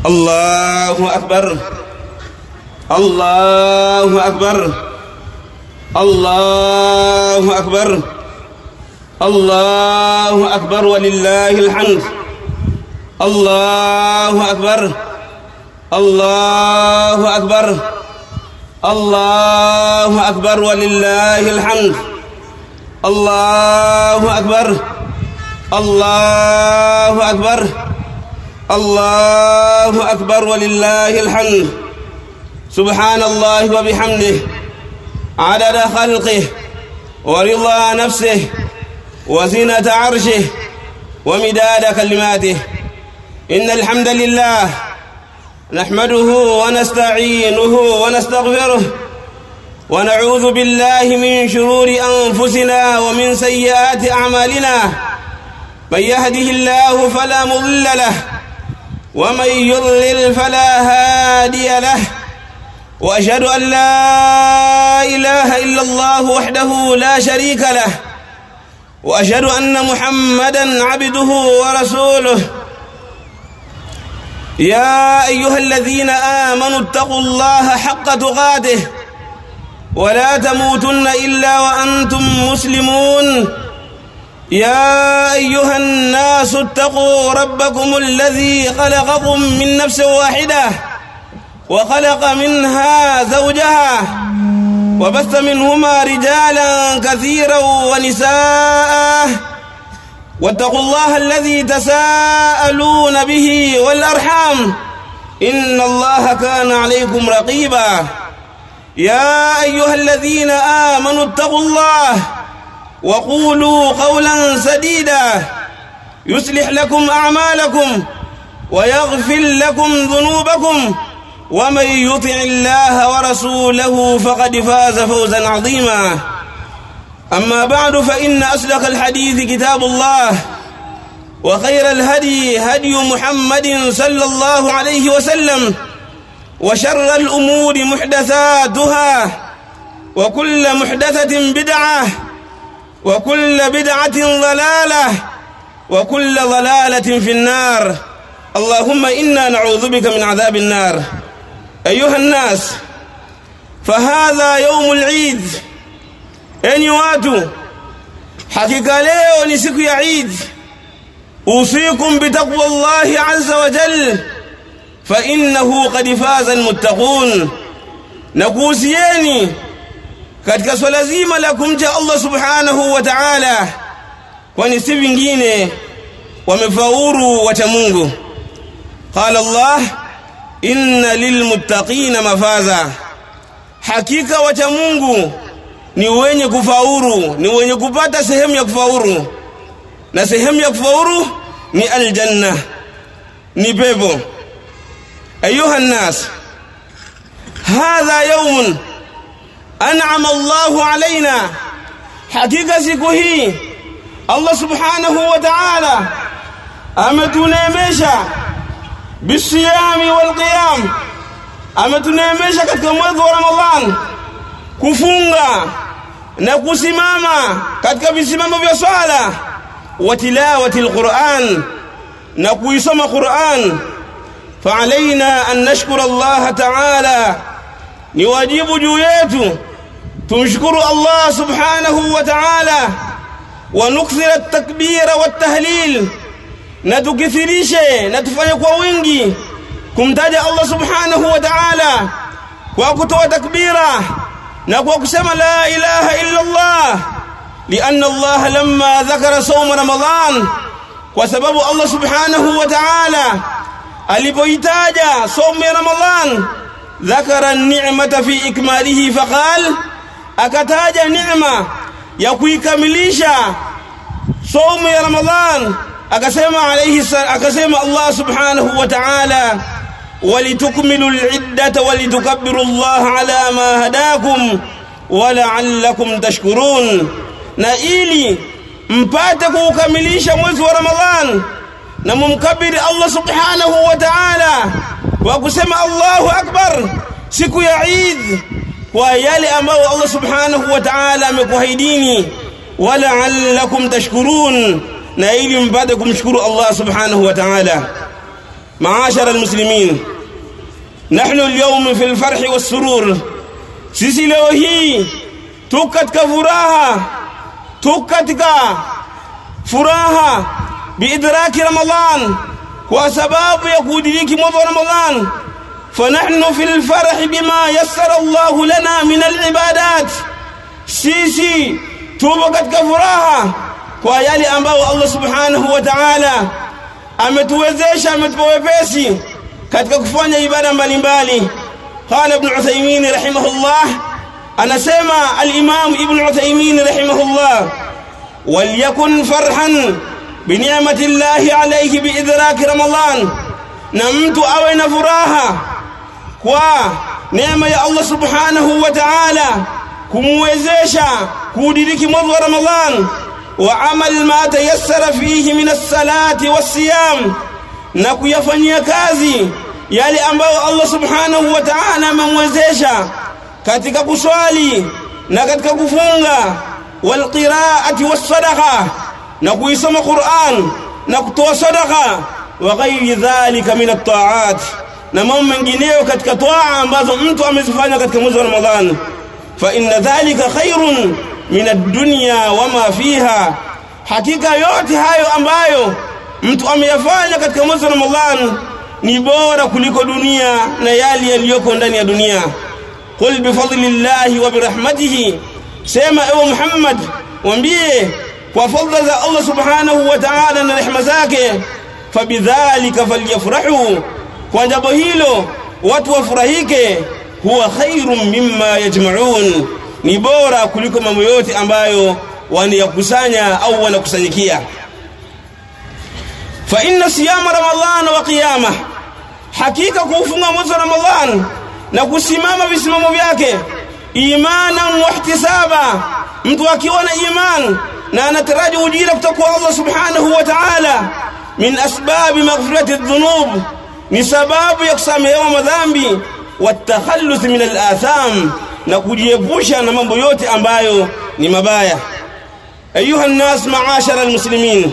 الله أكبر الله أكبر الله أكبر الله أكبر ولله الحمد الله أكبر الله أكبر الله أكبر ولله الحمد الله أكبر الله أكبر الله أكبر ولله الحمد سبحان الله وبحمده عدد خلقه ورضا نفسه وزنة عرشه ومداد كلماته إن الحمد لله نحمده ونستعينه ونستغفره ونعوذ بالله من شرور أنفسنا ومن سيئات أعمالنا من يهده الله فلا مضل له ومن يضلل فلا هادي له واشهد ان لا اله الا الله وحده لا شريك له واشهد ان محمدا عبده ورسوله يا ايها الذين امنوا اتقوا الله حق تقاته ولا تموتن الا وانتم مسلمون يا ايها الناس اتقوا ربكم الذي خلقكم من نفس واحده وخلق منها زوجها وبث منهما رجالا كثيرا ونساء واتقوا الله الذي تساءلون به والارحام ان الله كان عليكم رقيبا يا ايها الذين امنوا اتقوا الله وقولوا قولا سديدا يصلح لكم اعمالكم ويغفر لكم ذنوبكم ومن يطع الله ورسوله فقد فاز فوزا عظيما اما بعد فان اصدق الحديث كتاب الله وخير الهدي هدي محمد صلى الله عليه وسلم وشر الامور محدثاتها وكل محدثه بدعه وكل بدعه ضلاله وكل ضلاله في النار اللهم انا نعوذ بك من عذاب النار ايها الناس فهذا يوم العيد enyi watu hakika leo ni siku ya Eid usikum bitaqwa Allah azza wa jal fa innahu qad faza almuttaqun na kuhusieni katika swala zima la kumcha Allah subhanahu wa ta'ala kwani si vingine wamefaulu wacha Mungu qala Allah inna lilmuttaqina mafaza hakika wacha Mungu ni wenye kufaulu ni wenye kupata sehemu ya kufaulu na sehemu ya kufaulu ni aljanna ni pepo ayuha nnas hadha yawmun an'ama Allahu alaina hakika siku hii Allah subhanahu wa ta'ala ametuneemesha bisiyami wal qiyam ametuneemesha katika mwezi wa Ramadhan kufunga na kusimama katika visimamo vya swala wa tilawati alquran na kuisoma Qur'an فعلينا أن نشكر الله تعالى ni wajibu juu yetu tumshukuru Allah subhanahu wa ta'ala wa nukthira at-takbira wat-tahlil na tukithirishe na tufanye kwa wingi kumtaja Allah subhanahu wa ta'ala kwa kutoa takbira na kwa kusema la ilaha illa Allah لأن الله لما ذكر صوم رمضان وسبب الله سبحانه وتعالى alipoitaja somo ya Ramadhan ذكر النعمة في إكماله فقال akataja neema ya kuikamilisha somo ya Ramadhan akasema alayhi akasema Allah subhanahu wa ta'ala ولتكملوا العدة ولتكبروا الله على ما هداكم ولعلكم تشكرون na ili mpate kuukamilisha mwezi wa Ramadhan na mumkabiri Allah subhanahu wa ta'ala kwa kusema Allahu akbar siku ya Eid kwa yale ambayo Allah subhanahu wa ta'ala amekuahidini wala'allakum tashkurun na ili mpate kumshukuru Allah subhanahu wa ta'ala معاشر المسلمين نحن اليوم في الفرح والسرور sisi leo hii tuko katika furaha tuko katika furaha biidraki ramadan kwa sababu ya kudiriki mwezi wa ramadan fanahnu fi lfarahi bima yassara llahu lana min alibadat sisi tupo katika furaha kwa yale ambayo allah subhanahu wa taala ametuwezesha ametupa wepesi katika kufanya ibada mbalimbali qala ibn uthaymin rahimahullah anasema al-imam ibn uthaymin rahimahullah walyakun farhan binicmati llahi alayhi biidraki ramadan na mtu awe na furaha kwa neema ya allah subhanahu wa ta'ala kumwezesha kuudiriki mwezi wa ramadan wa amal ma tayassara fihi min as-salati was-siyam na kuyafanyia kazi yale ambayo Allah subhanahu wa ta'ala amemwezesha katika kuswali na katika kufunga wal qira'ati was sadaqa na kuisoma Qur'an na kutoa sadaqa wa ghairi dhalika min at-ta'at na mambo mengineyo katika toa ambazo mtu amezifanya katika mwezi wa Ramadhan fa inna dhalika khairun min ad-dunya wama fiha hakika yote hayo ambayo mtu ameyafanya katika mwezi wa Ramadhan ni bora kuliko dunia na yale yaliyoko ndani ya dunia qul bifadlillahi wa birahmatihi sema ewe Muhammad waambie kwa fadla za Allah subhanahu wa ta'ala na rehema zake fabidhalika falyafrahu kwa jambo hilo watu wafurahike huwa khairum mimma yajma'un ni bora kuliko mambo yote ambayo wanayakusanya au wanakusanyikia fa inna siyama ramadhana wa qiyama hakika kuufunga mwezi wa ramadhan na kusimama visimamo vyake imanan wa ihtisaba mtu akiwa na iman na anataraji ujira kutoka kwa Allah subhanahu wa ta'ala min asbabi maghfirati dhunub ni sababu ya kusamehewa madhambi watakhallus min al-atham na kujiepusha na mambo yote ambayo ni mabaya ayuha an-nas ma'ashara al-muslimin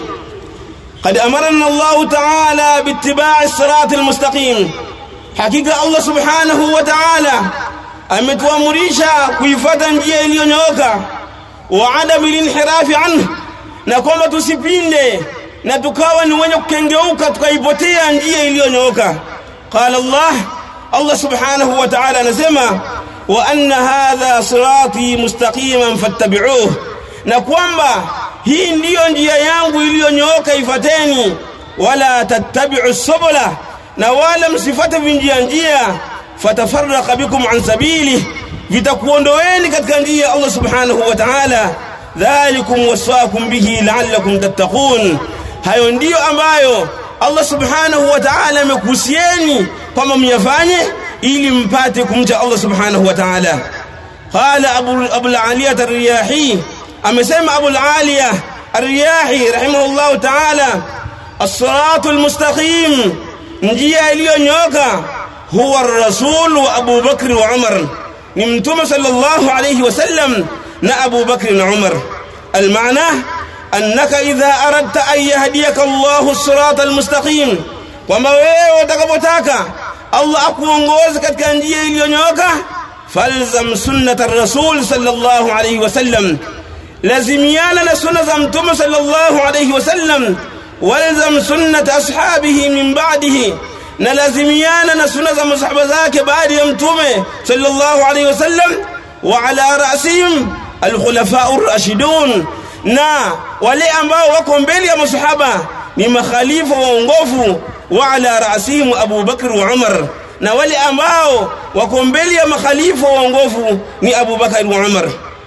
قد أمرنا الله تعالى باتباع الصراط المستقيم حقيقة الله سبحانه وتعالى ametuamurisha kuifuata njia iliyonyooka wa adamu linhirafi anhu na kwamba tusipinde na tukawa ni wenye kukengeuka tukaipotea njia iliyonyooka qala Allah Allah subhanahu wa ta'ala anasema wa anna hadha sirati mustaqiman fattabi'uhu na kwamba hii ndiyo njia yangu iliyonyooka ifateni wala tattabi'u subula na wala msifate vinjia njia fatafarraqa bikum an sabili vitakuondoeni katika njia ya Allah subhanahu wa ta'ala dhalikum wasaakum bihi la'allakum tattaqun hayo ndiyo ambayo Allah subhanahu wa ta'ala amekuhusieni kwamba myafanye ili mpate kumcha Allah subhanahu wa ta'ala qala abu abul aliyah ar-riyahi amesema abul aliyah ar-riyahi rahimahullah ta'ala as-siratu al-mustaqim njia iliyonyoka huwa ar-rasul wa Abu Bakr wa Umar ni mtume sallallahu alayhi wasallam na Abu Bakr na Umar المعنى أنك إذا أردت أن يهديك الله الصراط المستقيم kwamba wewe utakapotaka Allah akuongoze katika njia iliyonyoka falzam sunnata rasul sallallahu alayhi wasallam lazimiana na sunna za mtume sallallahu alayhi wasallam walzam sunnata ashabihi min ba'dihi na lazimiana na sunna za masahaba zake baada ya mtume sallallahu alayhi wasallam wa ala ra'sihim alkhulafa'u ar-rashidun na wale ambao wako mbele ya masahaba ni makhalifa waongofu wa ala ra'sihim Abu Bakr wa Umar na wale ambao wako mbele ya makhalifa waongofu ni Abu Bakar wa Umar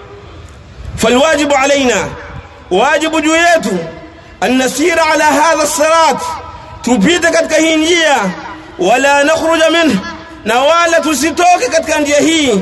فالواجب علينا واجب جويته أن نسير على هذا الصراط تبيت katika hii njia wala nakhruja minhu na wala tusitoke katika njia hii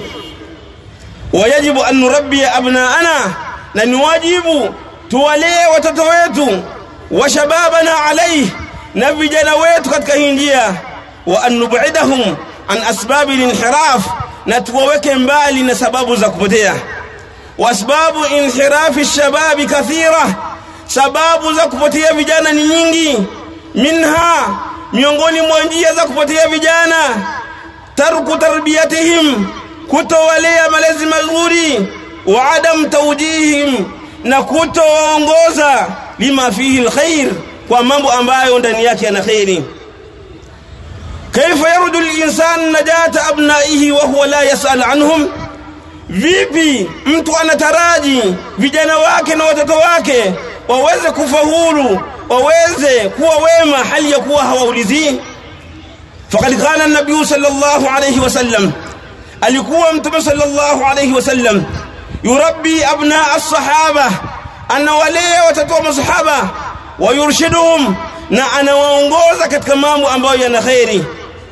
wajibu an nurabbi abnaana na ni wajibu tuwalee watoto wetu wa shababana alayhi na vijana wetu katika hii njia wa an nub'idahum an asbabi linhiraf na tuwaweke mbali na sababu za kupotea واسباب انحراف الشباب كثيره sababu za kupotea vijana ni nyingi minha miongoni mwa njia za kupotea vijana tarku tarbiyatihim kutowalea malezi mazuri wa adam tawjihim na kutowaongoza lima fihi alkhair kwa mambo ambayo ndani yake yana khairi kaifa yarju linsan najata abnaihi wa huwa la yasal anhum vipi mtu anataraji vijana wake na watoto wake waweze kufaulu waweze kuwa wema hali ya kuwa hawaulizii faqad qala an-nabiy sallallahu alayhi wasallam alikuwa mtume sallallahu alayhi wasallam yurabbi abna as-sahaba anawalea watoto wa masahaba wayurshiduhum na anawaongoza katika mambo ambayo yana khairi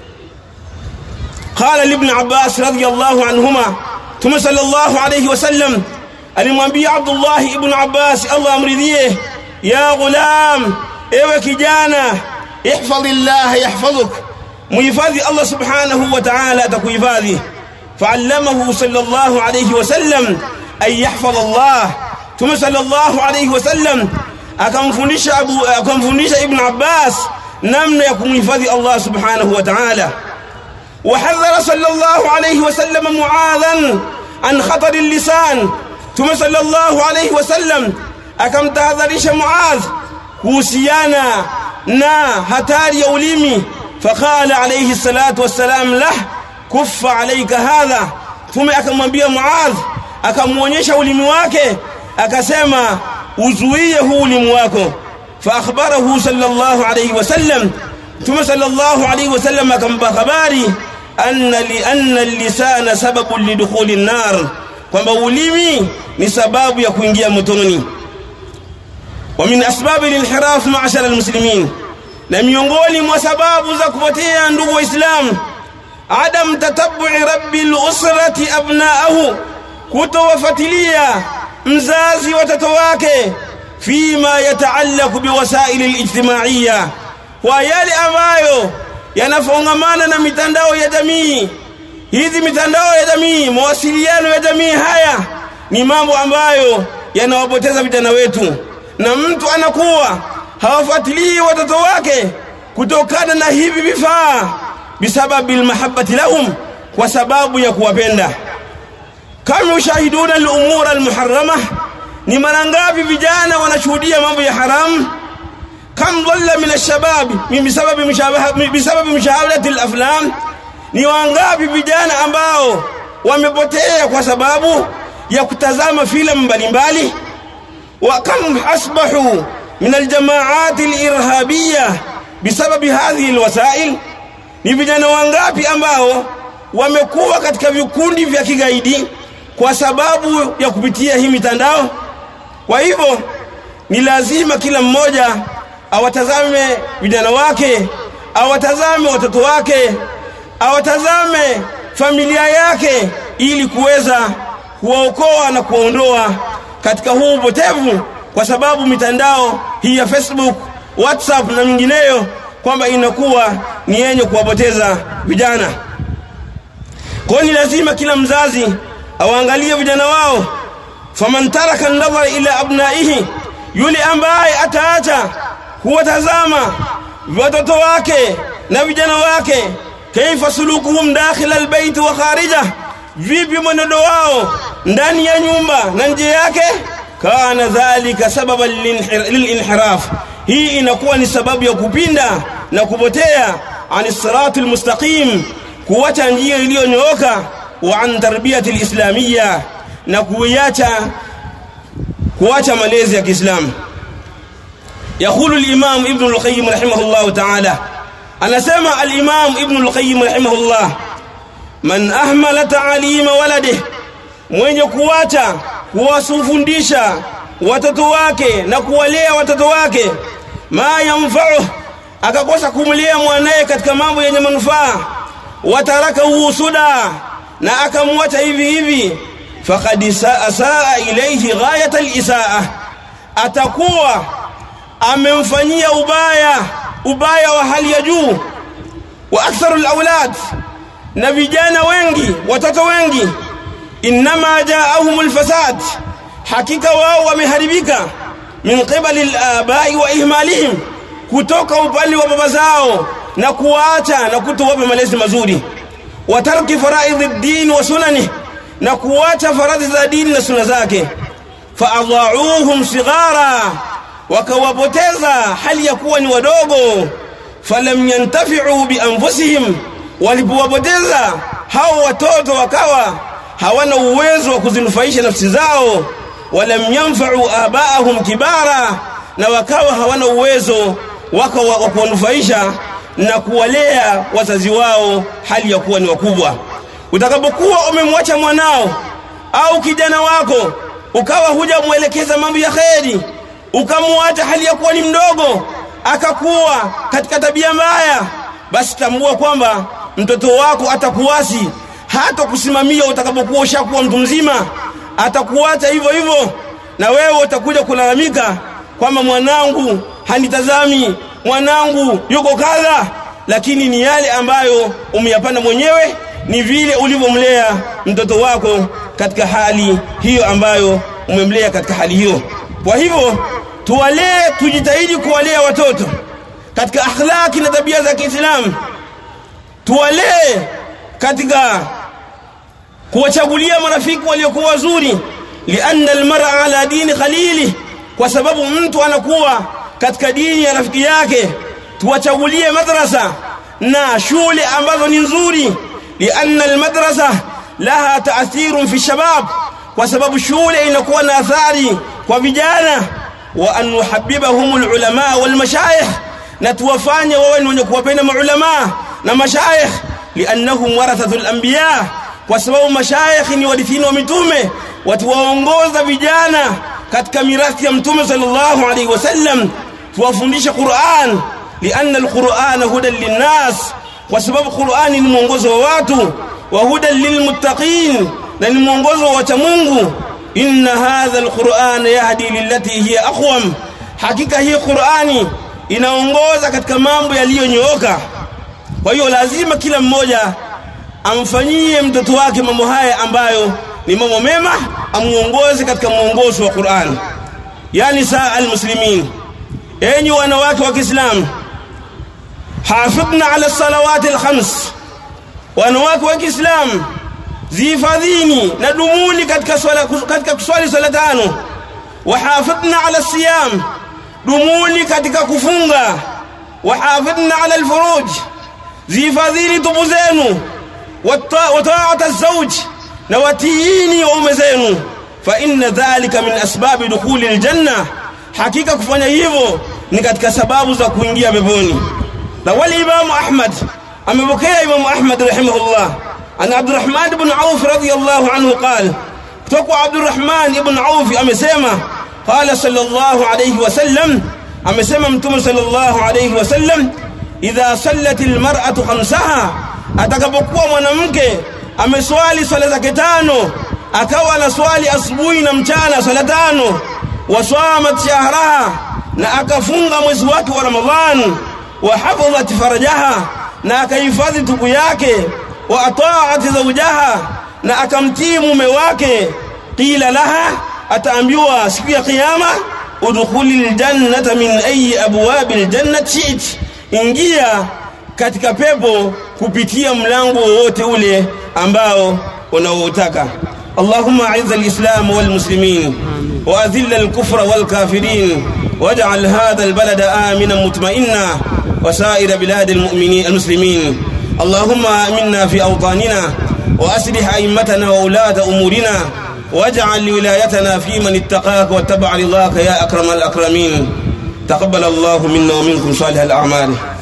qala ibn abbas radiyallahu anhuma tume sallallahu alayhi wasallam alimwambia abdullah ibn abbas allah amridhie ya ghulam ewe kijana ihfadhillah yahfadhuk muhifadhi allah subhanahu wa ta'ala atakuhifadhi فعلمه صلى الله عليه وسلم أن يحفظ الله ثم صلى الله عليه وسلم akamfundisha abu akamfundisha ibn abbas namna ya kumhifadhi allah subhanahu wa ta'ala وحذر صلى الله عليه وسلم معاذا عن خطر اللسان ثم صلى الله عليه وسلم akamtahadharisha muadh kuhusiana na hatari ya ulimi faqala alayhi salatu wassalam lah kuffa alayka hadha tume akamwambia muadh akamuonyesha ulimi wake akasema uzuie huu ulimi wako fa akhbarahu sallallahu alayhi wasallam tume sallallahu alayhi wasallam akampa habari anna li anna lisana sababu lidukhuli an-nar kwamba ulimi ni sababu ya kuingia motoni wa min asbab al-inhiraf ma'ashara al-muslimin na miongoni mwa sababu za kupotea ndugu waislamu adam tatabbu'i rabbil usrati abna'ahu kutowafuatilia mzazi watoto wake fima yataallaqu biwasaili alijtimaiya kwa yale ambayo yanafungamana na mitandao ya jamii hizi mitandao ya jamii mawasiliano ya jamii haya ni mambo ambayo yanawapoteza vijana wetu na mtu anakuwa hawafuatilii watoto wake kutokana na hivi vifaa bisababi almahabbati lahum kwa sababu ya kuwapenda kama ushahiduna al-umur al-muharrama ni mara ngapi vijana wanashuhudia mambo ya haramu kam dhalla min ash-shabab min bisababi mushabaha bisababi mushahadati al-aflam ni wangapi vijana ambao wamepotea kwa sababu ya kutazama filamu mbalimbali wa kam asbahu min al-jama'at al-irhabiyya bisababi hadhihi al-wasail ni vijana wangapi ambao wamekuwa katika vikundi vya kigaidi kwa sababu ya kupitia hii mitandao kwa hivyo ni lazima kila mmoja awatazame vijana wake awatazame watoto wake awatazame familia yake ili kuweza kuwaokoa na kuwaondoa katika huu upotevu kwa sababu mitandao hii ya Facebook, WhatsApp na mingineyo kwamba inakuwa ni yenye kuwapoteza vijana. Kwa ni lazima kila mzazi awaangalie vijana wao. Faman taraka an-nadhara ila abnaihi, yule ambaye ataacha kuwatazama watoto wake na vijana wake, kaifa sulukuhum dakhila albayt wa kharija, vipi mwenendo wao ndani ya nyumba na nje yake, kana dhalika sababan lilinhiraf, hii inakuwa ni sababu ya kupinda na kupotea ani siratul mustaqim, kuacha njia iliyonyooka wa an tarbiyati alislamiyya, na kuiacha kuacha malezi ya Kiislamu. يقول الإمام ابن القيم رحمه الله تعالى أنا سمع الإمام ابن القيم رحمه الله من أهمل تعليم ولده mwenye kuacha kuwasufundisha watoto wake na kuwalea watoto wake ma yamfau akakosa kumlea mwanaye katika mambo yenye manufaa watarakahu suda na akamwacha hivi hivi faqad saa ilayhi ghayat alisaa atakuwa amemfanyia ubaya ubaya wa hali ya juu wa aktharu alawlad na vijana wengi watoto wengi inma jaahum alfasad hakika wao wameharibika min qibali alabai wa ihmalihim kutoka upande wa baba zao na kuacha na kutowapa malezi mazuri wa tarki faraidhi ddini wa sunani na kuacha faradhi za dini na suna zake faadhauhum sighara wakawapoteza hali ya kuwa ni wadogo falam yantafiu bianfusihim walipowapoteza hao watoto wakawa hawana uwezo wa kuzinufaisha nafsi zao walam yanfau abaahum kibara na wakawa hawana uwezo waka wa kuwanufaisha na kuwalea wazazi wao hali ya kuwa ni wakubwa utakapokuwa umemwacha mwanao au kijana wako ukawa hujamwelekeza mambo ya kheri ukamwacha hali ya kuwa ni mdogo akakuwa katika tabia mbaya basi tambua kwamba mtoto wako atakuwasi hata kusimamia utakapokuwa ushakuwa mtu mzima atakuacha hivyo hivyo na wewe utakuja kulalamika kwamba mwanangu hanitazami mwanangu yuko kadha lakini ni yale ambayo umeyapanda mwenyewe ni vile ulivyomlea mtoto wako katika hali hiyo ambayo umemlea katika hali hiyo kwa hivyo tuwalee tujitahidi kuwalea watoto katika akhlaki na tabia za Kiislamu tuwalee katika kuwachagulia marafiki waliokuwa wazuri lianna almar'a ala dini khalili kwa sababu mtu anakuwa katika dini ya rafiki yake tuwachagulie madrasa na shule ambazo ni nzuri lianna almadrasa laha taathirun fi shabab kwa sababu shule inakuwa na athari kwa vijana wa an nuhabbibahum alulama walmashayikh na tuwafanye wawe ni wenye kuwapenda maulama na mashayikh liannahum warathatul anbiya kwa sababu mashayikh ni warithini wa mitume watuwaongoza vijana katika mirathi ya mtume sallallahu alaihi wasallam tuwafundishe Qur'an lianna alqur'ana hudan linnas kwa sababu Qur'ani ni mwongozo wa watu wa hudan lilmuttaqin na ni mwongozo wa wacha Mungu inna hadha alqur'ana yahdi lillati hiya aqwam hakika hii Qur'ani inaongoza katika mambo yaliyonyooka kwa hiyo lazima kila mmoja amfanyie mtoto wake mambo haya ambayo ni mambo mema amuongoze katika mwongozo wa Qur'an yani saa almuslimin enyi wanawake wa Kiislamu hafidhna ala salawati alkhams wanawake wa Kiislamu zihifadhini na dumuni katika swala katika kuswali swala tano wahafidhna ala siyam dumuni katika kufunga wahafidhna ala alfuruj zihifadhini tubu zenu wataata الزوج na watiini waume zenu fa inna dhalika min asbabi dukhuli aljanna hakika kufanya hivyo ni katika sababu za kuingia peponi na wali imamu ahmad amepokea imamu ahmad rahimahullah an abdurrahman ibn auf radiyallahu anhu qala kutoka abdurrahman ibn auf amesema qala sallallahu alayhi wasallam amesema mtume sallallahu alayhi wasallam idha sallat almar'atu khamsaha atakapokuwa mwanamke ameswali swala zake tano akawa na swali asubuhi na mchana swala tano waswamat shahraha na akafunga mwezi wake wa Ramadhan wa hafadhat farajaha na akahifadhi tubu yake wa ataat zawjaha na akamtii mume wake qila laha ataambiwa siku ya kiyama udkhuli aljannata min ayi abwabi aljannati shi'ti ingia katika pepo kupitia mlango wowote ule ambao unaoutaka اللهم اعز الاسلام والمسلمين واذل الكفر والكافرين واجعل هذا البلد امنا مطمئنا وسائر بلاد المؤمنين المسلمين اللهم امنا في اوطاننا واصلح ائمتنا وولاه امورنا واجعل ولايتنا في من اتقاك واتبع رضاك يا اكرم الاكرمين تقبل الله منا ومنكم صالح الاعمال